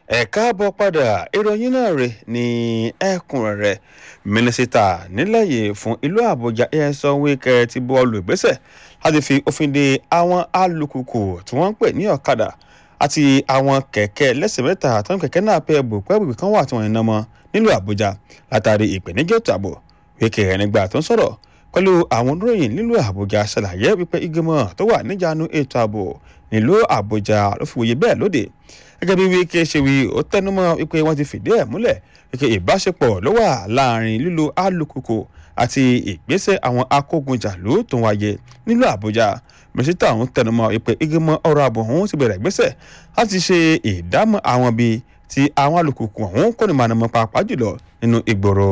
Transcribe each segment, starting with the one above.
ẹ káàbọ̀ padà ìròyìn náà rè ní ẹ̀kúnrẹ́rẹ́ mínísítà nílẹ̀ yìí fún ìlú àbújá ẹ̀sán wíkẹ́ ti bọ́ọ̀lù ìgbésẹ̀ láti fi òfin de àwọn alùpùpù tí wọ́n ń pè ní ọ̀kadà àti àwọn kẹ̀kẹ́ lẹ́sẹ̀ mẹ́ta àtàwọn kẹ̀kẹ́ náà pẹ́ bùpẹ́bù kan wà tí wọ́n ń ná mọ́ nílùú àbújá látàrí ìpèníjà ètò ààbò wíkẹ́ rẹ̀ nígbà tó ń sọ̀rọ̀ pẹ̀lú àwọn oníròyìn nílùú àbújá ṣàlàyé wípé ìgbìmọ̀ tó wà níjànú ètò ààbò nílùú àbújá ló fi wòye bẹ́ẹ̀ lóde gẹ́gẹ́ bí wíkẹ́ ṣe wí ó tẹnumọ́ wípé wọ́n ti fìdí ẹ̀ múlẹ̀ wípé ìbáṣepọ̀ ló wà láàrin lílo alùpùpù àti ìgbésẹ̀ àwọn akógunjàlú tó ń wáyé nílùú àbújá mínísítà ọ̀hún tẹnumọ́ wípé ìgbìmọ̀ ọ̀rọ̀ ààbò ọ̀hún ti bẹ̀rẹ̀ ìgbésẹ̀ láti ṣe ìdámọ̀ àwọn bíi ti àwọn alùpùpù ọ̀hún kò ní máa nàmọ́ pàápàá jùlọ nínú ìgboro.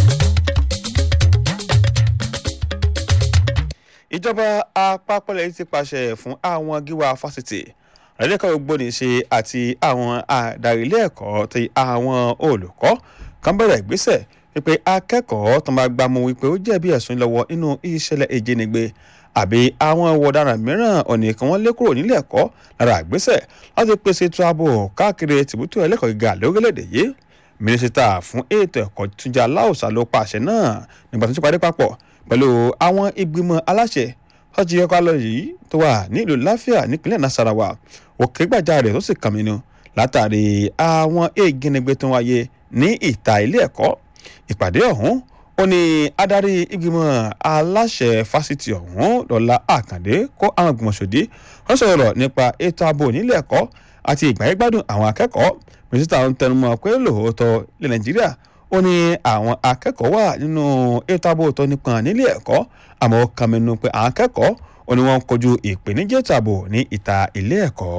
ìjọba àpapọ̀ lẹ́yìn ti pàṣẹ fún àwọn gíwá fásitì àdékọ̀ ògbóni ṣe àti àwọn adarí ilé ẹ̀kọ́ ti àwọn olùkọ́ kan bẹ̀rẹ̀ ìgbésẹ̀ wípé akẹ́kọ̀ọ́ tó máa gbámú wípé ó jẹ̀bi ẹ̀sùn lọ́wọ́ nínú ìṣẹ̀lẹ̀ ìjínigbé àbí àwọn ọ̀daràn mìíràn ọ̀nà kan wọ́n lé kúrò nílé ẹ̀kọ́ lára ìgbésẹ̀ láti pèsè ètò ààbò káàkiri tìbútò ẹlẹ́kọ̀ọ́ gíga lórílẹ̀‐èdè yìí mínísítà fún ètò ẹ̀kọ́ túnjà láòsà ló pàṣẹ náà nígbà tó ti parí papọ̀ pẹ̀lú àwọn ìgbìmọ̀ aláṣẹ ọjọ́ ẹ̀kọ́ lọ yìí tó wà nílùú láfíà nípínlẹ̀ nasarawa òkè gbàjarè tó sì kàn mí nu látàrí àwọn ègínnigbé tó wáyé ní ìta ilé ẹ̀kọ́ ìpàdé ọ̀hún ó ní adarí ìgbìmọ̀ aláṣẹ fásitì ọ̀hún lọ́la àkàndé kó àwọn ìgbìmọ̀ ṣòdí wọ́n sọ̀rọ̀ nípa ètò ààbò nílé ẹ̀kọ́ àti ìgbáyégbádùn àwọn akẹ́kọ̀ọ́ mínísítà ń tẹnumọ́ pé lóòótọ́ ilẹ̀ nàìjíríà ó ní àwọn akẹ́kọ̀ọ́ wà nínú ètò ààbò tó nípọn nílé ẹ̀kọ́ àmọ́ ó kàn mẹ́nu pé àwọn akẹ́kọ̀ọ́ ó ní wọ́n ń kojú ìpèníjà ètò ààbò ní ìta ilé ẹ̀kọ́.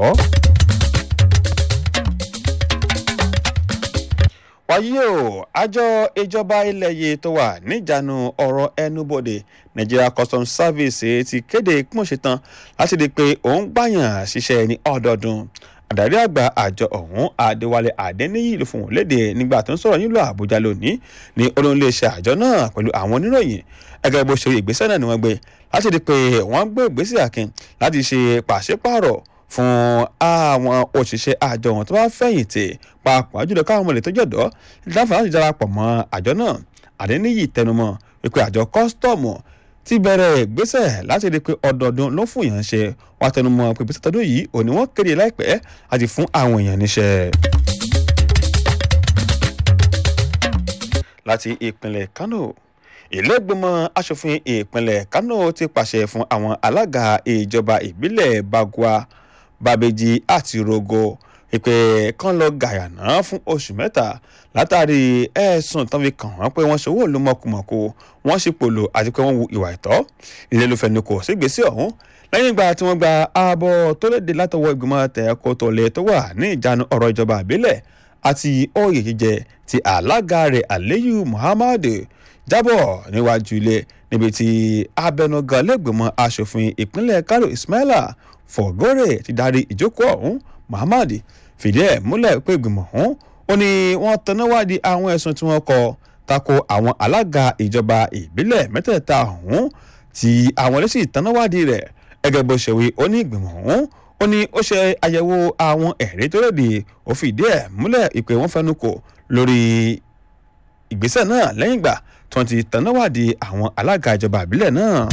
wáyé o àjọ ìjọba ilẹ̀ yìí tó wà níjànú ọ̀rọ̀ ẹnubodè nigeria customs service ti kéde pọ́nṣetán láti di pé òun gbàyàn ṣiṣẹ́ ní ọdọọdún àdarí àgbà àjọ ọ̀hún adéwálé adéníyì ló fún wọn léde nígbà tó ń sọ̀rọ̀ nílùú àbújá lónìí ní olóńléeṣẹ́ àjọ náà pẹ̀lú àwọn oníròyìn ẹgbẹ́ bó ṣe rí ìgbésẹ̀ náà ni wọ́n gbé láti di pé wọ́n gbé ìgbésẹ̀ akin láti ṣe pàṣípààrọ̀ fún àwọn òṣìṣẹ́ àjọ wọn tó bá fẹ̀yìntì pàápàá jùlọ káwọn ọmọlẹ̀ tó jọ̀dọ̀ láǹfààní láti darapọ̀ mọ́ àjọ náà adéníyì tẹnumọ́ wípé àjọ kọ́sítọ́ọ̀mù ti bẹ̀rẹ̀ ìgbésẹ̀ láti rí i pé ọdọọdún ló fún èèyàn ṣe wá tẹnumọ́ pé ìgbésẹ̀ tọdún yìí òní wọ́n kéde láìpẹ́ àti fún àwọn èèyàn níṣẹ́. láti ìpínlẹ̀ kánò ìlẹ́gbẹ̀mọ asòfin ìpínlẹ̀ kánò ti pàṣẹ fún àwọn alága ìjọba ìbílẹ̀ bagua babeji àti rogo ìpè kan lọ gàyànà fún oṣù mẹ́ta látàrí ẹ̀sùn tán fi kàn wọ́n pé wọ́n ṣòwò ló mọ̀kùmọ̀kù wọ́n sì pòlò àti pé wọ́n wu ìwà ìtọ́ ilé ló fẹnu kò sí gbèsè ọ̀hún lẹ́yìn ìgbà tí wọ́n gba ààbọ̀ tó léde látọwọ́ ìgbìmọ̀ tẹ̀kọ́ tó lè tó wà ní ìjánu ọ̀rọ̀ ìjọba àbílẹ̀ àti oyè jíjẹ ti alága rẹ̀ aliyu muhammad jábọ̀ níwájú ilé níbi tí abẹnugan lẹ́gbẹ̀mọ asòfin ìpínlẹ̀ kano ismaila fọ̀gọ́rẹ̀ ti darí ìjókòó ọ̀hún muhammad fìdí ẹ̀ múlẹ̀ pé ìgbìmọ̀ ọ̀hún ó ní wọ́n tanáwádìí àwọn ẹ̀sùn tí wọ́n kọ tako àwọn alága ìjọba ìbílẹ̀ mẹ́tẹ̀ẹ̀ta ọ̀hún tí àwọn ẹlẹ́sìn tanáwádìí rẹ̀ gẹ́gẹ́ bó ṣe wí ó ní ìgbìmọ̀ ọ̀hún ó ní ó ṣe àyẹ̀wò àwọn ẹ̀rí tó lòdì ó fìdí ẹ̀ múlẹ̀ ìpè wọ́n fẹnu kò lórí ìgbésẹ̀ náà lẹ́yìn ìgbà tí wọ́n ti tanáwádìí àwọn alága ìjọba ìbílẹ̀ náà.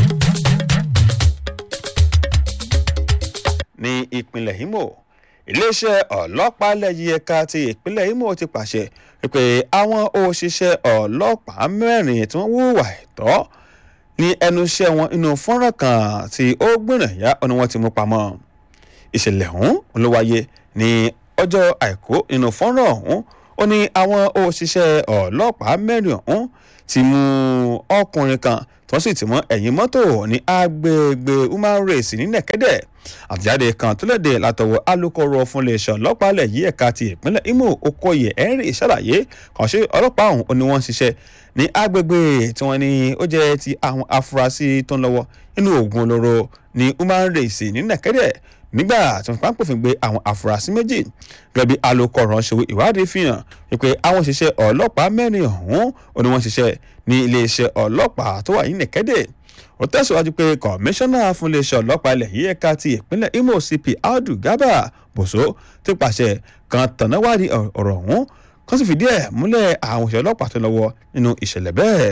ní ìpínlẹ̀ imo iléeṣẹ́ ọlọ́pàá lẹ́yìn ẹ̀ka ti ìpínlẹ̀ imo ti pàṣẹ pé àwọn òṣìṣẹ́ ọlọ́pàá mẹ́rin tí wọ́n hùwà ẹ̀tọ́ ní ẹnu iṣẹ́ wọn inú fọ́nrán kan tí ó gbìnàyà ọ̀nà wọn ti mú pamọ́ ìṣẹ̀lẹ̀ ọ̀hún ló wáyé ní ọjọ́ àìkú nínú fọ́nrán ọ̀hún ó ní àwọn òṣìṣẹ́ ọlọ́pàá mẹ́rin ọ̀hún ti mú ọkùnrin kan tí wọ́n sì ti mọ́ ẹ̀yìn mọ́tò ní agbègbè human race ní nẹ̀kẹ́dẹ̀ àtìjáde kan tó léde látọwọ́ alūkkóró fún iléeṣẹ́ ọlọ́pàá ilẹ̀ yìí ẹ̀ka ti ìpínlẹ̀ imo okoye henry ṣàlàyé kàn ṣe ọlọ́pàá ọ̀hún ó ní wọ́n ń ṣiṣẹ́ ní agbègbè tí wọ́n ní ó jẹ́ ti àwọn afurasí tó ń lọ́wọ́ nínú oògùn olóró ní human race ní nẹ̀kẹ́dẹ̀ nígbà tí wọ́n pàǹpòfin gbé àwọn afurasí méjì gẹ́gẹ́ bí alūkkóró ṣe ìwádìí fi hàn wípé àwọn òṣìṣẹ́ ọlọ́pàá mẹ́rin ọ̀hún ó ní wọ́n ṣiṣẹ́ ní iléeṣẹ́ ọlọ́pàá tó wà ní nẹ̀kẹ́dẹ̀ ó tẹ̀síwájú pé kọmíṣánná fún iléeṣẹ́ ọlọ́pàá ilẹ̀ yìí ẹ̀ka ti ìpínlẹ̀ imo cp audu garba boso ti pàṣẹ kan tọ̀nàwádìí ọ̀rọ̀ ọ̀hún kan sì fìdí ẹ̀ múlẹ̀ àwọn òṣèlú ọlọ́pàá tó lọ́wọ́ nínú ìṣẹ̀lẹ̀ bẹ́ẹ̀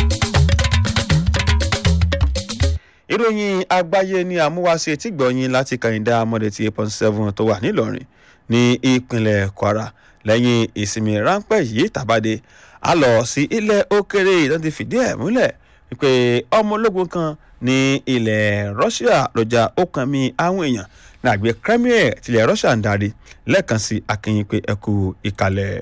ìròyìn àgbáyé ní àmúwáṣe tí gbọ̀nyìn láti kàyíndà mọ́dé ti eight point seven tó wà nílọrin ní ìpínlẹ̀ kwara lẹ́yìn ìsinmi ráńpẹ́ yìí tàbádé a lọ sí ilẹ̀ òkèrè ìtàn ti fìdí ẹ̀ múlẹ̀ wípé ọmọ ológun kan ní ilẹ̀ russia lọ́jà ó kan mi àwọn èèyàn ní àgbẹ̀ kremlin tilẹ̀ russia ń darí lẹ́ẹ̀kan sí akínyìn pé ẹ kú ìkàlẹ̀.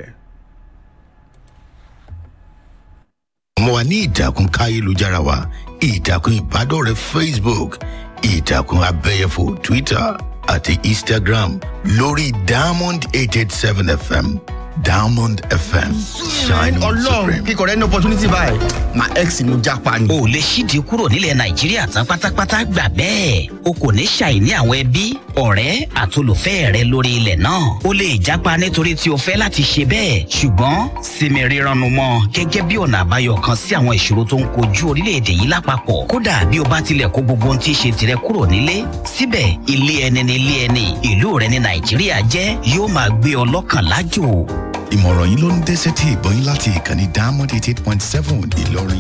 ọmọ wa ní ìtàkùn káyélujára wa ìtàkùn ìbádọ́rẹ̀ẹ́ facebook ìtàkùn abẹ́yẹfò twitter àti instagram lórí diamond eight eight seven fm diamond fm shine on ọlọ́run supreme. kíkọ rẹ ní opportunity báyìí my ex ni mo japa ni. o lè ṣídìí kúrò nílẹ̀ nàìjíríà tán pátápátá gbà bẹ́ẹ̀ o kò ní ṣàìní àwọn ẹbí ọ̀rẹ́ àtolùfẹ́ rẹ lórí ilẹ̀ náà o lè jápa nítorí tí o fẹ́ láti ṣe bẹ́ẹ̀ ṣùgbọ́n sinmi rírannu mọ́ gẹ́gẹ́ bí ọ̀nà àbáyọ kan sí àwọn ìṣòro tó ń kojú orílẹ̀-èdè yìí lápapọ̀ kódà bí o bá tilẹ̀ kó gbogbo ohun tí í ṣe tirẹ̀ kúrò nílé síbẹ̀ ilé ẹni ni ilé ẹni ìlú rẹ ní nàìjíríà jẹ́ yóò máa gbé ọ lọ́kàn lájò ìmọ̀ràn yìí ló ń dẹ́sẹ̀ tí ìbọn yín láti ìkànnì diamond eight eight point seven ìlọrin.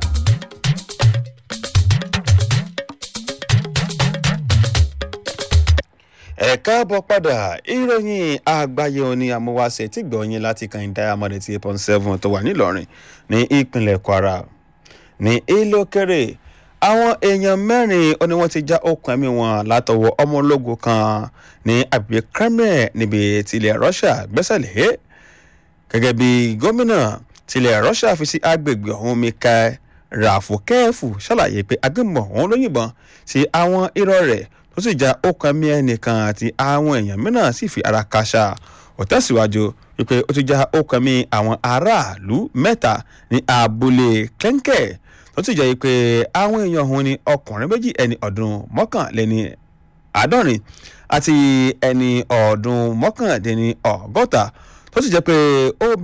ẹ káàbọ̀ padà ìròyìn àgbáyé òní amúwáṣe tí gbọ̀nyìn láti kan diamond ti eight point seven tó wà nílọrin ní ìpínlẹ̀ kwara ní ìlókèrè àwọn èèyàn mẹ́rin ó ní wọ́n ti já okùn ẹ̀mí wọn látọwọ́ ọmọ ológun kan ní agbègbè kremlin níbi tilẹ̀ russia gbẹ́sẹ̀ lé gẹ́gẹ́ bí gómìnà tilẹ̀ russia fi sí agbègbè ọ̀hún mikhail rafukẹ́ẹ̀fù ṣàlàyé pé agbébọn ọ̀hún ló yìnbọn sí àwọn irọ́ rẹ̀ tó sì já okùn ẹ̀mí ẹnìkan àti àwọn èèyàn mìíràn sì fi ara káṣá ó tẹ̀síwájú wípé ó ti já okùn ẹ̀mí àwọn aráàlú mẹ́ta ní abúlé kẹ́ńkẹ́ tó sì jẹ́ pé àwọn èèyàn ọ̀hún ni ọkùnrin méjì ẹni ọdún mọ́kànléní àádọ́rin àti ẹni ọdún mọ́kàndínní ọgọ́ta tó sì jẹ́ pé ó